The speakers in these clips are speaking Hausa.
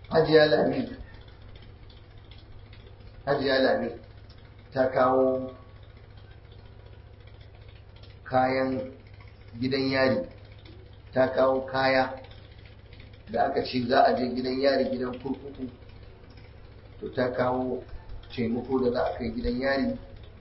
hajiya lami hajiya lami ta kawo kayan gidan yari ta kawo kaya da aka ce za a je gidan yari gidan kurkuku to ta kawo taimako da za a kai gidan yari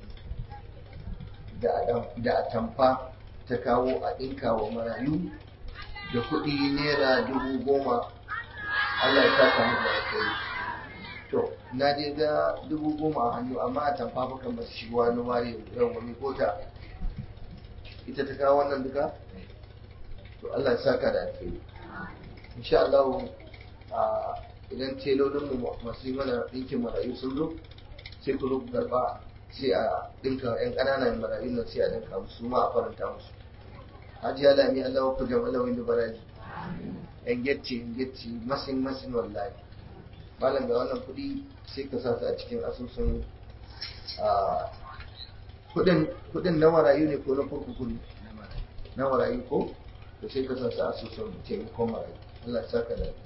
da atamfa ta kawo a ɗinka wa marayu da kuɗi naira dubu goma Allah ya saka mu da kai to na je ga dubu goma a hannu amma a tamfa baka masu shigowa na ware yau wani kota ita ta kawo wannan duka to Allah ya saka da alheri insha Allah idan telolin mu masu yi mana ɗinkin marayu sun zo sai ku zo ku karɓa sai a ɗinka yan ƙananan marayu nan sai a ɗinka musu ma a faranta musu hajiya lami Allah ku jama'a wani baraji yan getci yan getci masin masin wallahi malam ga wannan kuɗi sai ka sa su a cikin asusun kuɗin na marayu ne ko na kurkuku ne na marayu ko to sai ka sa su a asusun taimakon marayu Allah ya saka da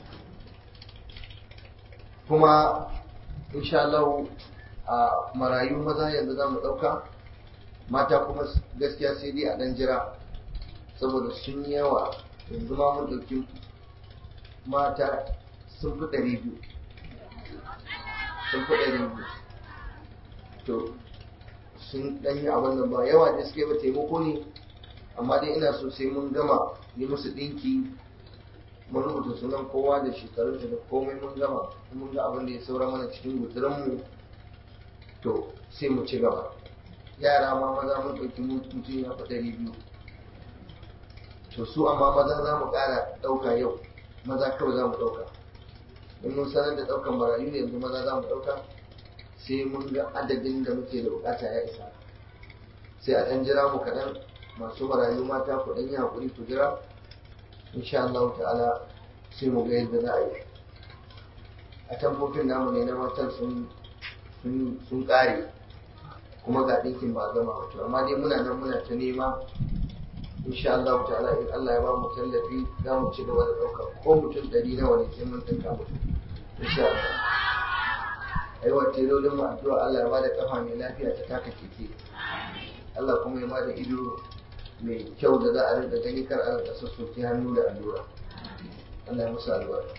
kuma insha Allah a marayu maza yanzu za mu ɗauka mata kuma gaskiya sai dai a ɗan jira saboda sun yawa yanzu ma mun ɗauki mata sun fi ɗari biyu sun fi ɗari biyu to sun ɗan yi abin nan ba yawa da suke ba taimako ne amma dai ina so sai mun gama yi musu ɗinki mun rubuta sunan kowa da shekarun da komai mun gama mun ga abin da ya saura mana cikin guturanmu to sai mu ci gaba yara ma maza mun ɗauki mutum ya fi ɗari biyu to su amma maza za mu ƙara ɗauka yau maza kawai za mu ɗauka in mun sanar da ɗaukan marayu ne yanzu maza za mu ɗauka sai mun ga adadin da muke da bukata ya isa sai a ɗan jira mu kaɗan masu marayu mata ku ɗan yi haƙuri ku jira insha Allah ta'ala sai mu ga yadda za a yi a tamfofin namu ne na matan sun sun ƙare kuma ga ɗinkin ba gama wato amma dai muna nan muna ta nema insha Allah ta'ala in Allah ya ba mu tallafi za mu ci gaba da ɗauka ko mutum ɗari nawa ne sai mun ɗinka musu insha Allah ai wa telolin mu addu'a Allah ya ba da kafa mai lafiya ta taka keke Allah kuma ya ba da ido mai kyau da za a rinka gani kar a rinka sassoki hannu da allura Allah ya musu albarka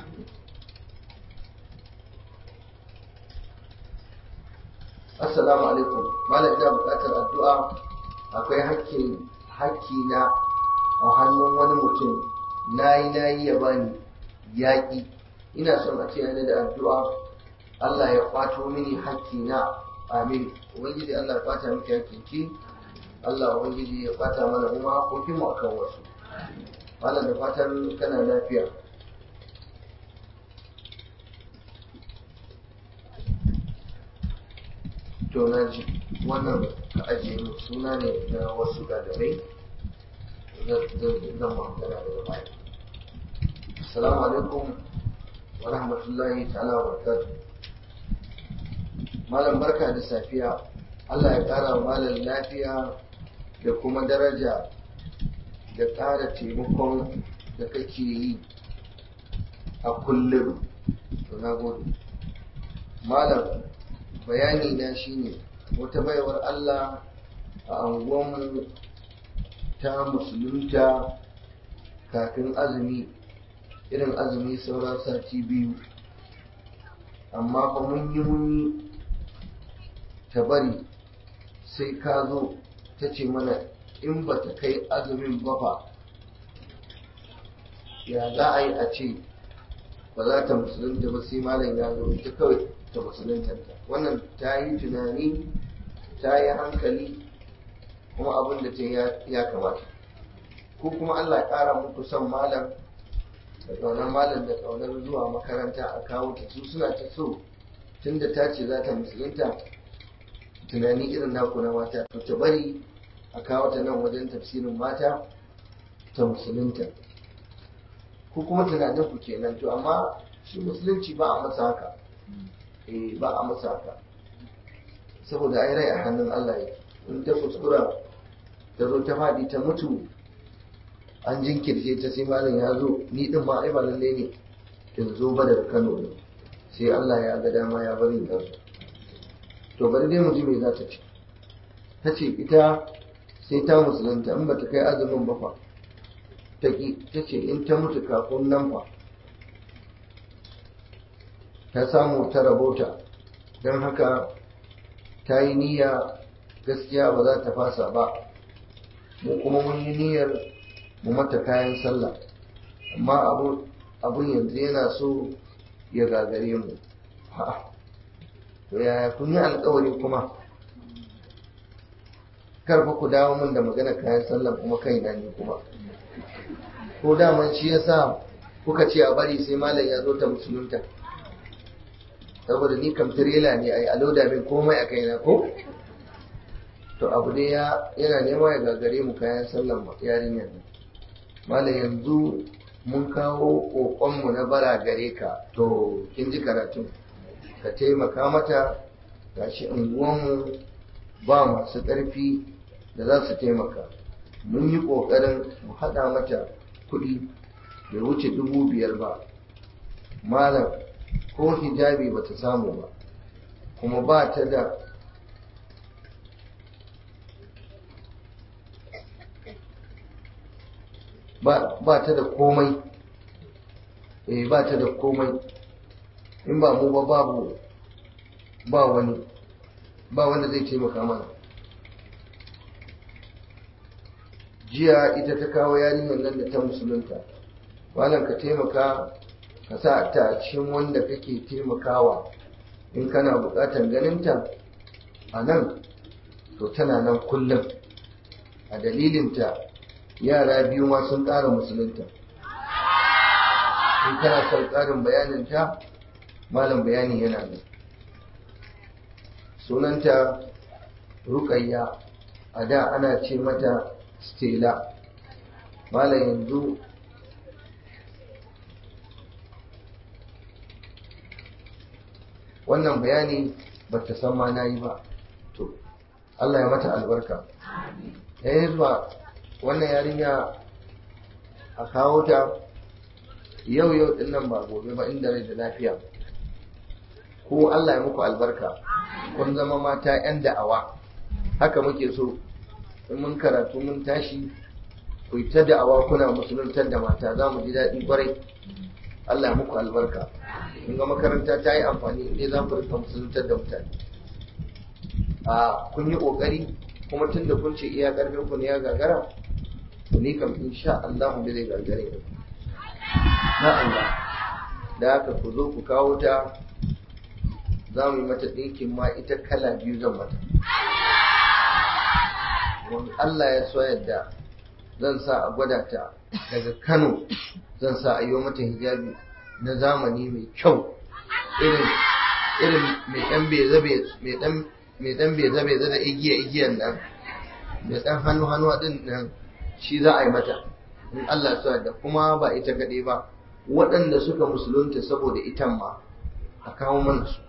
Assalamu alaikum malam ina buƙatar addu'a akwai hakkin hakki na a hannun wani mutum nayi nayi ya bani yaƙi ina son a ce yana da addu'a Allah ya kwato mini hakki na amin ubangiji Allah ya kwata miki hakkin ki Allah ubangiji ya kwata mana kuma hakokin mu akan wasu malam da fatan kana lafiya to na ji wannan ka ajiye mu suna ne na wasu ɗalibai zan magana daga baya assalamu alaikum wa rahmatullahi ta'ala wa barakatuh malam barka da safiya Allah ya ƙara wa malam lafiya da kuma daraja da ƙara taimakon da kake yi a kullum to na gode malam bayani na shine wata baiwar Allah a anguwanmu ta musulunta kafin azumi irin azumi sauran sati biyu amma fa mun yi muni ta bari sai ka zo ta ce mana in ba ta kai azumin ba fa ya za a yi a ce ba za ta musulunta ba sai malam ya zo ita kawai ta musuluntanta wannan ta yi tunani ta yi hankali kuma abin da ta ya kamata ko kuma Allah ya ƙara muku son malam da ƙaunar malam da ƙaunar zuwa makaranta a kawo ta su suna ta so tunda ta ce za ta musulunta tunani irin naku na mata to ta bari a kawo ta nan wajen tafsirin mata ta musulunta ko kuma tunanin ku kenan to amma shi musulunci ba a masa haka eh ba a masa haka saboda ai rai a hannun Allah yake in ta kuskura ta zo ta faɗi ta mutu an jinkirce ta sai malam ya zo ni din ma ai ba lalle ne in zo ba daga Kano ne sai Allah ya ga dama ya bari da su to bari dai mu ji me za ta ce ta ce ita sai ta musulunta in ba ta kai azumin ba fa ta ce in ta mutu kafin nan fa ta samu ta rabota don haka ta yi niyya gaskiya ba za ta fasa ba mu kuma mun yi niyyar mu mata kayan sallah amma abun yanzu yana so ya gagare mu to yaya kun yi alkawari kuma karfa ku dawo min da magana kayan sallah kuma kaina ne kuma ko daman shi yasa kuka ce a bari sai malam ya zo ta musulunta saboda ni kam tirela ne ai aloda min komai a kaina ko to abu dai ya yana nema ya gagare mu kayan sallan yarinyar nan malam yanzu mun kawo kokonmu na bara gare ka to kin ji karatun ka taimaka mata gashi unguwanmu ba masu ƙarfi da za su taimaka mun yi ƙoƙarin mu haɗa mata kuɗi bai wuce dubu biyar ba malam ko hijabi ba ta samu ba kuma ba ta da ba ta da komai eh ba ta da komai in ba mu ba babu ba wani ba wanda zai taimaka mana jiya ita ta kawo yarinyar nan da ta musulunta malam ka taimaka ka sa ta a cikin wanda kake taimakawa in kana buƙatar ganinta a nan to tana nan kullum a dalilinta yara biyu ma sun ƙara musulunta in kana son ƙarin bayaninta malam bayani yana nan sunanta rukayya a da ana ce mata stela malam yanzu wannan bayani ba ta san ma na yi ba to Allah ya mata albarka ya yi zuwa wannan yarinya a kawo ta yau yau din nan ba gobe ba inda rai da lafiya ko Allah ya muku albarka kun zama mata 'yan da'awa haka muke so in mun karatu mun tashi ku yi ta da'awa kuna musuluntar da mata za mu ji daɗi kwarai Allah ya muku albarka kun ga makaranta ta yi amfani inda za ku rika musuluntar da mutane a kun yi ƙoƙari kuma tun da kun ce iya ƙarfin ku ne ya gagara ni kam insha Allah mu zai gagare ni na Allah da haka ku zo ku kawo ta za mu yi mata ɗinkin ma ita kala biyu zan mata wani Allah ya so yadda zan sa a gwada ta daga Kano zan sa a yi mata hijabi na zamani mai kyau irin irin mai ɗan bezabe mai ɗan mai ɗan bezabe da igiya igiyan nan mai ɗan hannu hannu din nan shi za a yi mata in Allah so yadda kuma ba ita kaɗai ba waɗanda suka musulunta saboda itan ma a kawo mana su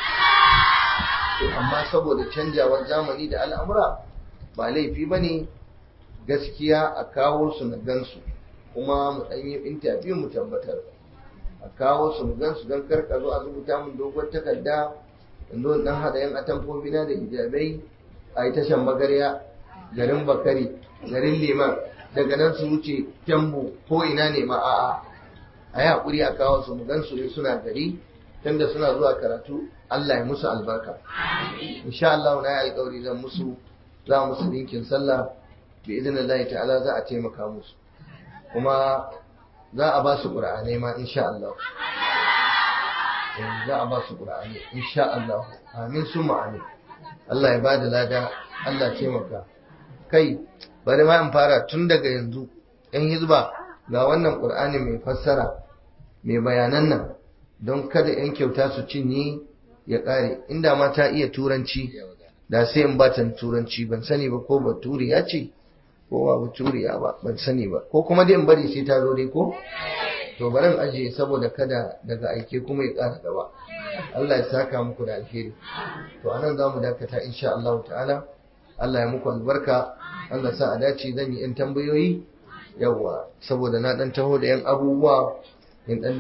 amma saboda canjawar zamani da al'amura ba laifi ba ne gaskiya a kawo su na gansu kuma mu ɗan yi intabiyu mu tabbatar a kawo su mu gansu don karka zo a rubuta mun dogon takarda in zo dan haɗa yan atamfofi na da hijabai a yi tashan magarya garin bakari garin liman daga nan su wuce kyambu ko ina ne ma a'a a yi haƙuri a kawo su mu gansu ne suna gari tunda suna zuwa karatu Allah ya musu albarka insha Allah na yi alƙawari zan musu za musu dinkin sallah bi idinillahi ta'ala za a taimaka musu kuma za a ba su qur'anai ma insha Allah za a ba su qur'anai insha Allah amin summa amin Allah ya bada lada Allah ya taimaka kai bari ma in fara tun daga yanzu yan hizba ga wannan qur'ani mai fassara mai bayanan nan don kada 'yan kyauta su cinye ya ƙare inda ma ta iya turanci da sai in batan turanci ban sani ba ko baturi ya ce ko ba baturi ya ba ban sani ba ko kuma dai in bari sai ta zo dai ko to bari in ajiye saboda kada daga aike kuma ya ƙara gaba Allah ya saka muku da alheri to anan za mu dakata insha Allah ta'ala Allah ya muku albarka Allah sa a dace zan yi 'yan tambayoyi yawa saboda na dan taho da 'yan abubuwa in dan